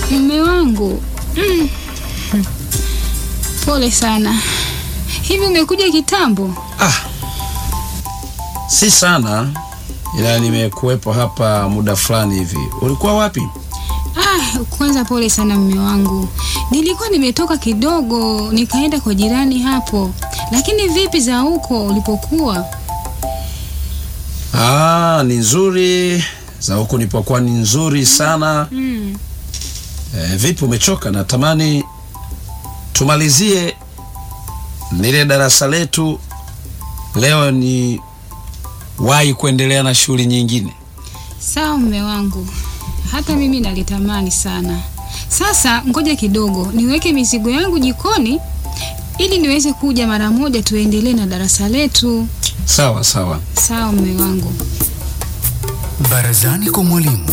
Mume wangu mm. Pole sana. Hivi umekuja kitambo? Ah, si sana, ila nimekuwepo hapa muda fulani hivi. Ulikuwa wapi? Ah, kwanza pole sana mume wangu. Nilikuwa nimetoka kidogo nikaenda kwa jirani hapo. Lakini vipi za huko ulipokuwa? Ah, ni nzuri za huku nipokuwa ni nzuri sana. Mm. E, vipi umechoka? Natamani tumalizie lile darasa letu leo, ni wahi kuendelea na shughuli nyingine. Sawa mume wangu. Hata mimi nalitamani sana. Sasa ngoja kidogo niweke mizigo yangu jikoni ili niweze kuja mara moja tuendelee na darasa letu. Sawa sawa. Sawa mume wangu. Barazani kwa mwalimu.